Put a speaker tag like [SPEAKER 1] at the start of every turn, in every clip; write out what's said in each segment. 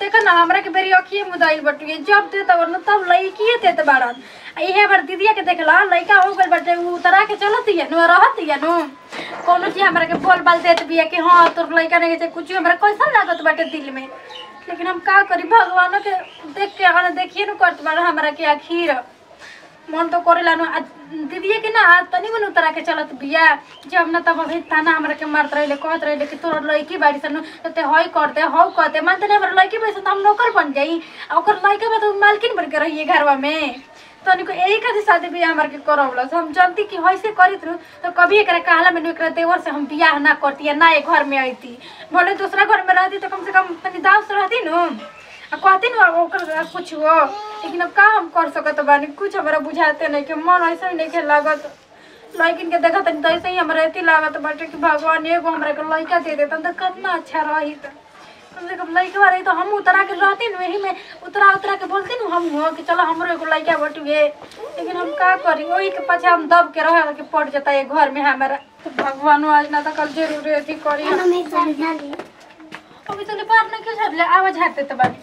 [SPEAKER 1] देखा ना हमरा के बेरी अखिए मुदाइल बटुए जब दे तब न तब लइकिए देत बाड़न आ इहे बार दीदिया के देखला लइका हो गइल बाटे उ उतरा के चलत हिया नु रहत हिया नु कोनो चीज हमरा के बोल बाल देत बिया कि हां तोर लइका नहीं के कुछ हमरा कैसन लागत बाटे दिल में लेकिन हम का करी भगवान के देख के अगर देखिए नु करत बाड़ हमरा के आखिर मन तो करेला नु आ दीदिए के ना तनी मन उतरा के चलत बिया जब ना तब अभी ताना हमरा के मारत रहिले कहत रहिले कि तोर लड़की बाड़ी सन ते हई करते हौ करते मानते नहीं हमरा लड़की बैसे तो हम नौकर बन जाई आ ओकर लड़का में तो मालकिन बन के रहिए घरवा में तनी को यही खातिर शादी बियाह हमार के करवला हम जानती कि हइसे करित रहू तो कभी एकरा कहला में एकरा देवर से हम बियाह ना करती या ना एक घर में आईती भले दूसरा घर में रहती तो कम से कम तनी दाव से रहती नु आ कहती नु ओकर कुछ हो लेकिन अब का हम कर सकत बानी कुछ हमरा बुझाते नहीं कि मन ऐसा नहीं के लागत लड़किन के देखत तनी तो ऐसे ही हमरा एती लागत बाटे कि भगवान एगो हमरा के लड़का दे देतन तो कितना अच्छा रही कम से कम लड़का रही तो हम उतरा के रहती नु यही में उतरा उतरा के बोलती नु हम हो कि चलो हमरो एगो लड़का बटुए लेकिन हम का करी वही के पाछे हम दब के रह के पड़ जाता है घर में हमारा तो भगवान आज ना तो कल जरूर अथी करी
[SPEAKER 2] मम्मी साड़ी डाली
[SPEAKER 1] अभी तो बात ना क्यों छाड़ले आवाज हाते तो बानी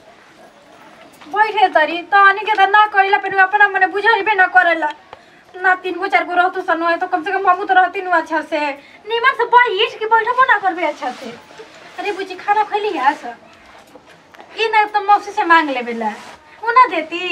[SPEAKER 1] बैठे तरी तो अनि के त ना कइला पे अपना मने बुझाइबे ना करेला ना तीन गो चार गो रहतु सनु है तो कम से कम हमू तो रहती नु अच्छा से निमन से बैठ के बैठबो ना करबे अच्छा से अरे बुची खाना खैली है सर ई ना तो मौसी से मांग लेबे ला उ ना देती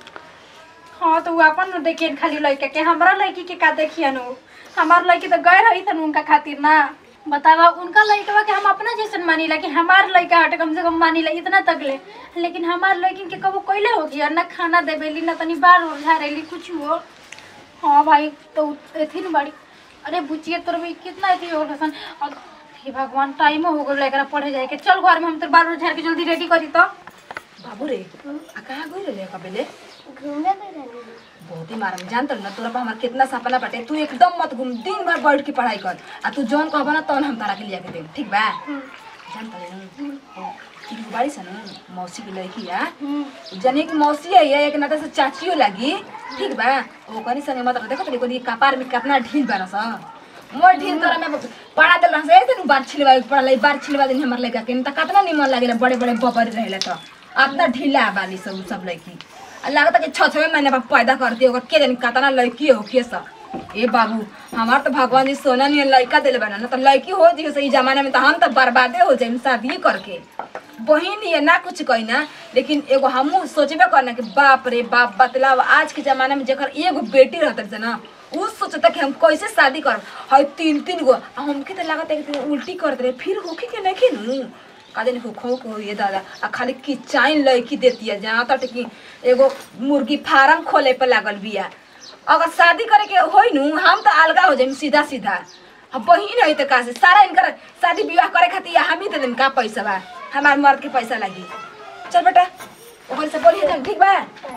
[SPEAKER 1] हाँ तो उ अपन नु देखिए खाली लड़का के हमरा लड़की के का देखिए नु हमार लड़की तो गए रही थन उनका खातिर ना बतावा उनका लड़का के हम अपना जैसन मानीला कि हमार लड़का हटे कम से कम मानीला इतना तक ले लेकिन हमार लड़की के कबो कैले होगी और ना खाना देवेली ना तनी बार उड़ झारेली कुछ हो हाँ भाई तो एथी न बाड़ी अरे बुचिए तोर भी कितना एथी हो गसन और हे भगवान टाइम हो गल एकरा पढ़े जाए के चल घर में हम तोर बाल उड़ झार के जल्दी रेडी करी तो
[SPEAKER 3] बाबू रे आ कहाँ गई रहे कबेले
[SPEAKER 2] घूमे गए रहनी
[SPEAKER 3] बहुत ही मारम जानत ना तोरा पर हमार कितना सपना बाटे तू एकदम मत घूम दिन भर बैठ के पढ़ाई कर आ तू जौन कहबा ना तौन हम तारा के लिया के देम ठीक बा जानत रे ठीक बाड़ी सन मौसी की लड़की आ जने की मौसी है ये एक नाते से चाचियो लगी ठीक बा ओ कनी संगे मत देखो तनी कोनी कपार में कितना ढील बाना सा मोर ढील तोरा में पढ़ा देला से ऐसे बार छिलवा पढ़ाई बार छिलवा दिन हमर लड़का के त कितना निमन लागेला बड़े बड़े बबर रहेला तो अपना ढीला बाली सब सब लड़की आ लागत कि छ छवे महीने पर पैदा करती होगा के जानी कतना लड़की हो के सब ए बाबू हमार तो भगवान जी सोना नहीं लड़का दिले बना ना तो लड़की हो जी सही जमाना में तो हम तो बर्बादे हो जाए शादी करके बहिन ये ना कुछ कही ना लेकिन एगो हमू सोचबे करना कि बाप रे बाप बतलाव आज के जमाना में जेकर एगो बेटी रहते से ना उ सोचता कि हम कैसे शादी करब हई तीन तीन गो आ हमके तो लागत है कि उल्टी करते रहे फिर होके के नहीं नु काजन हो खो को ये दादा आ खाली किचाइन लड़की देती है जहाँ तक कि एगो मुर्गी फार्म खोले पे लागल बिया अगर शादी करे के होई नु हम तो अलगा हो जाइम सीधा सीधा हम बहिन है तो का से सारा इनकर शादी विवाह करे खातिर हम ही दे देम का पैसा बा हमार मर्द के पैसा लगी चल बेटा ओकरे से बोलिए जान ठीक बा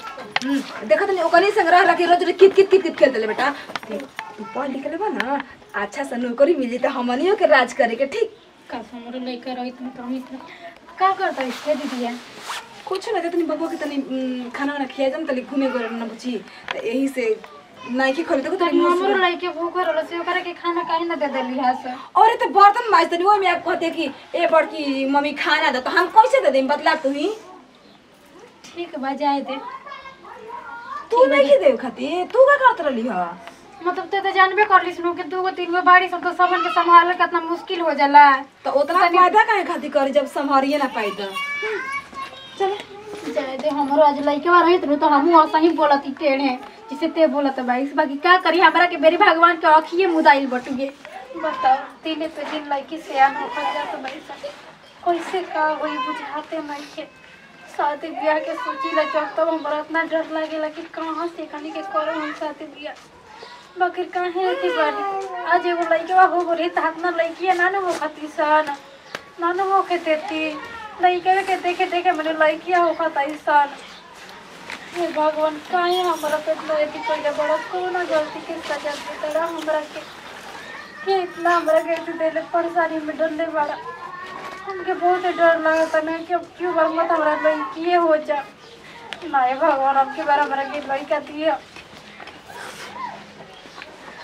[SPEAKER 3] हम्म देखो तनी ओकरे संग रह लगे रोज रोज कित कित कित कित खेल देले बेटा तू पढ़ लिख लेबा ना अच्छा से नौकरी मिली तो हमनियो के राज करे के ठीक
[SPEAKER 1] का हमरो लइका रही तुम तो हम इतना का करता इसके दीदिया
[SPEAKER 3] कुछ ना तनी बबुआ के तनी उम, खाना वाना खिया जम तनी घूमे गए ना बुची तो यही से नाइकी खोल देखो तनी मुंह
[SPEAKER 1] हमरो
[SPEAKER 3] से-
[SPEAKER 1] लइके भूख रहल से ओकरा के खाना काहे ना दे देली है से
[SPEAKER 3] अरे तो बर्तन माज तनी वो में आप कहते कि ए बड़की मम्मी खाना दे तो हम कैसे दे देम बतला तू ही
[SPEAKER 1] ठीक बा जाए दे
[SPEAKER 3] तू नहीं दे खाती तू का करत रहली ह
[SPEAKER 1] मतलब ते तो जानबे करलिस नु कि दूगो तीन गो बाड़ी सब तो सबन के संभालल कितना मुश्किल हो जाला
[SPEAKER 3] तो उतना फायदा काहे खातिर करी जब संभारिए ना पाई तो चल
[SPEAKER 1] जाए दे हमरो आज लइके बा रहित नु तो हमहू ऐसा ही बोलती टेढ़े जिसे ते बोलत बा इस बाकी का करी हमरा के बेरी भगवान के अखिए मुदाइल बटुगे बताओ तीने पे दिन लइके से आना हो जात भाई कैसे का होई बुझाते नहीं के शादी ब्याह के सोची ला जब तब हमरा इतना डर लागेला कि कहाँ से कनी के करो हम शादी ब्याह बाकी काहे अथी बानी आज एगो लइके हो गो रही त हाथ ना लइकिया ना हो खती सन ना न हो के देती लइके के देखे देखे मेरे लइकिया हो खताई सन हे भगवान काहे हमरा पे इतना अथी कइले बड़ा कोनो गलती के सजा दे तड़ा हमरा के के इतना हमरा के अथी देले परेशानी में डरले बड़ा हमके बहुत डर लगता ना कि अब क्यों बार मत हमरा लइकिए हो जा ना हे भगवान अब के बार हमरा के लइका दिए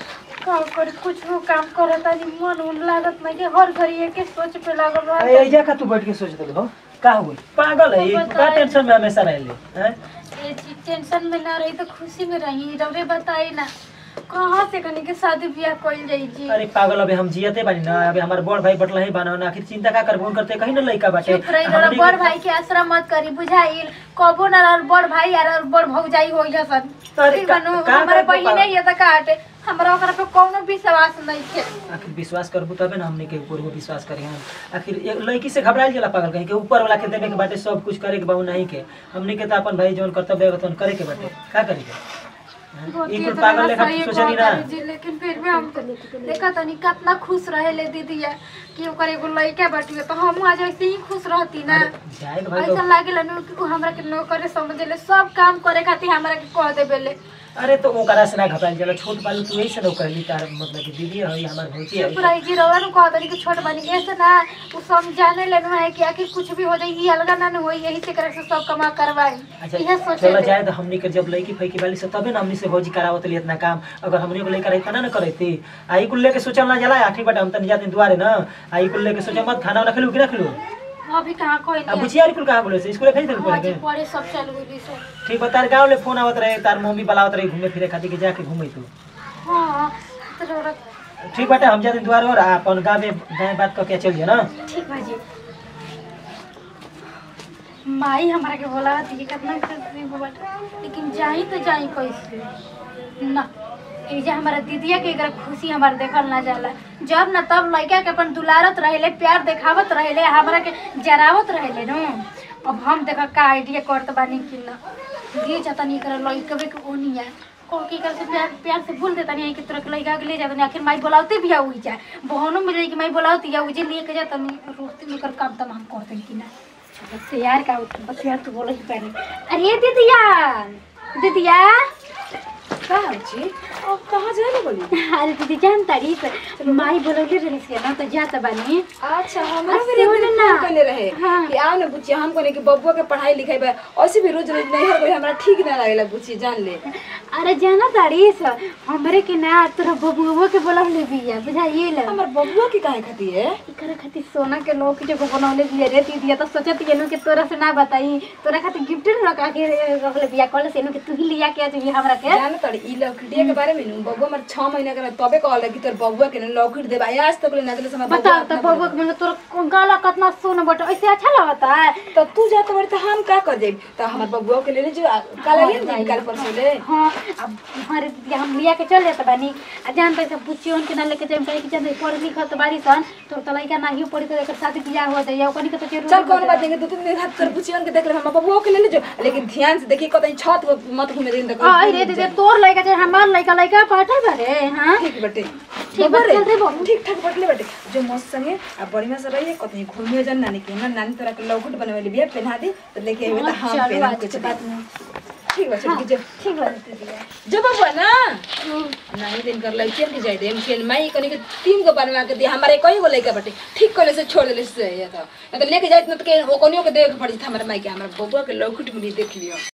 [SPEAKER 1] का कर कुछ काम करता नहीं मन उन लागत नहीं कि हर घड़ी एक सोच पे लागल
[SPEAKER 4] अरे
[SPEAKER 1] रहा
[SPEAKER 4] एजा का तू बैठ के सोचत रही हो का हुई पागल है ये, तू का टेंशन में हमेशा रहले हैं
[SPEAKER 1] ये चीज टेंशन में ना रही तो खुशी में रही रवे बताई ना कहाँ से कनी के शादी ब्याह कइल जाई जी
[SPEAKER 4] अरे पागल अबे हम जियते बानी ना अबे हमार बड़ भाई बटला ही बाना ना आखिर चिंता का करबो करते कहीं ना लइका बाटे
[SPEAKER 1] चुप रही जरा
[SPEAKER 4] हमनी
[SPEAKER 1] बड़
[SPEAKER 4] के-
[SPEAKER 1] भाई के आश्रय मत करी बुझाइल कबो ना रहल बड़ भाई यार बड़ भौजाई हो जसन
[SPEAKER 4] अरे
[SPEAKER 1] ठीक
[SPEAKER 4] का-
[SPEAKER 1] बनू
[SPEAKER 4] का
[SPEAKER 1] हमारे
[SPEAKER 4] करबो
[SPEAKER 1] बहिने ये त काटे हमरा ओकरा पे कोनो विश्वास नहीं है
[SPEAKER 4] आखिर विश्वास करबो तबे ना हमने के ऊपर वो विश्वास करी हम आखिर एक लड़की से घबराइल जाला पागल कहीं के ऊपर वाला के देवे के बाटे सब कुछ करे के बाबू नहीं के हमने के तो अपन भाई जौन कर्तव्य है तौन करे के बाटे का करी के हैं? ई कुल पागल लेखा सोचनी ना
[SPEAKER 1] जी लेकिन फिर भी हम देखा तनी कितना खुश रहे ले दीदी है कि ओकर एगो लड़का बाटिए तो हम आज ऐसे ही खुश रहती ना
[SPEAKER 4] अरे जाए तो भाई
[SPEAKER 1] ऐसा
[SPEAKER 4] लोग-
[SPEAKER 1] लागेला नु कि उ हमरा के नौकर समझले सब काम करे खातिर हमरा के कह देबेले
[SPEAKER 4] अरे तो ओकरा से ना घबराइल जाला छोट बालू तू ऐसे ना कहली तार मतलब कि दीदी है हमार भौजी है
[SPEAKER 1] चुप रही जी रवा नु कह तनी कि छोट बनी ऐसे ना उ समझाने लेनु है कि आखिर कुछ भी हो जाए ई अलगा ना न होई यही से करे से सब कमा करवाई
[SPEAKER 4] अच्छा
[SPEAKER 1] इहे सोचे
[SPEAKER 4] चलो जाए तो हमनी के जब लड़की फैकी वाली से तबे ना हमनी से भौजी करावत लिए इतना काम अगर हमनी को लेकर इतना ना करती आई कुल लेके सोचल ना जाला आखिर बट हम तनी जाते दुआरे ना आई कुल लेके सोचा मत खाना वाना खिलू कि ना खिलू
[SPEAKER 1] अभी कहां कोई
[SPEAKER 4] अब
[SPEAKER 1] नहीं
[SPEAKER 4] बुझिया कुल कहाँ बोले से स्कूल भेज देल
[SPEAKER 1] हाँ जी
[SPEAKER 4] पड़े
[SPEAKER 1] पढ़े सब चल गई से
[SPEAKER 4] ठीक बा तार गाँव ले फोन आवत रहे तार मम्मी बुलावत रहे घूमे फिरे खातिर के जाके घूमे तू
[SPEAKER 1] हाँ तो रौरा-
[SPEAKER 4] ठीक बाटे हम जाते दुआरे और अपन गाँव में गाय बात करके चल ना
[SPEAKER 1] ठीक बा जी माई हमारा के बोला थी कितना खुशी हुआ लेकिन जाई तो जाई कैसे ना ई जे हमारा दीदिया के अगर खुशी हमार देखल ना जाला जब ना तब लड़का के अपन दुलारत रहेले प्यार देखावत रहेले हमारा के जरावत रहेले नु अब हम देख का आइडिया करत बानी कि ना दिए जाता नहीं कर लड़कवे के ओनिया को की कर से प्यार प्यार से बोल देता नहीं कि तोरा के लड़का के ले जाता नहीं आखिर माई बोलावते भी आउई जा बहनों मिल जाए कि माई बोलावती या उजे लिए के जाता नहीं रोते में कर काम तमाम करते कि ना बस यार का बस यार तू बोलो ही पहले अरे दीदिया दीदिया
[SPEAKER 3] का हो छी अब कहाँ जाने बोली
[SPEAKER 1] अरे दीदी जान तारीफ माई बोलौले रही से ना तो जाता बानी
[SPEAKER 3] अच्छा हमरा
[SPEAKER 1] आ,
[SPEAKER 3] मेरे
[SPEAKER 1] सुन
[SPEAKER 3] दिन
[SPEAKER 1] ना।
[SPEAKER 3] फोन करले रहे
[SPEAKER 1] हाँ।
[SPEAKER 3] कि आओ ना बुच्ची हम कोने कि बबुआ के पढ़ाई लिखाई बा ऐसे भी रोज रोज नहीं हर कोई हमरा ठीक ना लागेला बुच्ची जान ले
[SPEAKER 1] अरे जाना तारीफ हमरे के ना तोरा बबुआ के बोलौले बिया बुझाइए ले
[SPEAKER 3] हमर बबुआ के काहे खाती है
[SPEAKER 1] इकरा खातिर सोना के लोग जो बनौले बिया रे दीदी तो सोचत ये नु कि तोरा से ना बताई तोरा खातिर गिफ्ट रखा के रखले बिया कहले से नु कि तू ही लिया के आज हमरा के
[SPEAKER 3] जान तड़ी ई लौकटिया के बारे में नु बबुआ हमर 6 महीना के रहे, तबे कहले कि तोर बबुआ के न लौकट देबा आज तक ले ना दिले समय
[SPEAKER 1] बता तो बबुआ के मैंने तोरा गाला कितना सोना बट ऐसे अच्छा लगता है
[SPEAKER 3] तो तू जात बड़ी तो हम का कर देब तो हमर बबुआ के ले ले जो काला ले जाई काल परसों ले
[SPEAKER 1] हाँ अब हमारे दीदी हम लिया के चल जाते बानी आ जानते सब पूछियो उनके ना लेके जाए कहे कि जानते पढ़ लिखत बारी सन तो तो लइका नाही पढ़ी तो एकर शादी बियाह हो जाए ओकनी के तो जरूर
[SPEAKER 3] चल कौन बात नहीं दो तीन दिन हाथ कर पूछियन के देख ले हम बबुआ के ले ले जो लेकिन ध्यान से देखिए कतई छत पे मत घूमे दिन तक
[SPEAKER 1] आ रे दीदी तोर लइका चाहे हमार लइका लइका पाठल बारे हां
[SPEAKER 3] ठीक बटे
[SPEAKER 1] ठीक बा, चल रे बबू।
[SPEAKER 3] ठीक ठाक बटले बटे जो मस्त संगे आ बढ़िया से रहिए कतई घूमियो जन नानी के ना नानी तोरा के लौकट बनवेली बिया पहना दे तो लेके आइबे तो हम
[SPEAKER 1] चलो
[SPEAKER 3] पहना
[SPEAKER 1] आज
[SPEAKER 3] कुछ
[SPEAKER 1] के बात में
[SPEAKER 3] ठीक बा चल जो
[SPEAKER 1] ठीक बा दीदी
[SPEAKER 3] जो बबुआ ना नहीं दिन कर लइके के जाई दे खेल माई कनी के तीन गो बनवा के दे हमारे कई गो लइका बटे ठीक कले से छोड़ देले से या तो या तो लेके जाइत न तो के ओ कनियो के देख पड़ी था हमारे माई के हमारे बबुआ के लौकट मिली देख लियो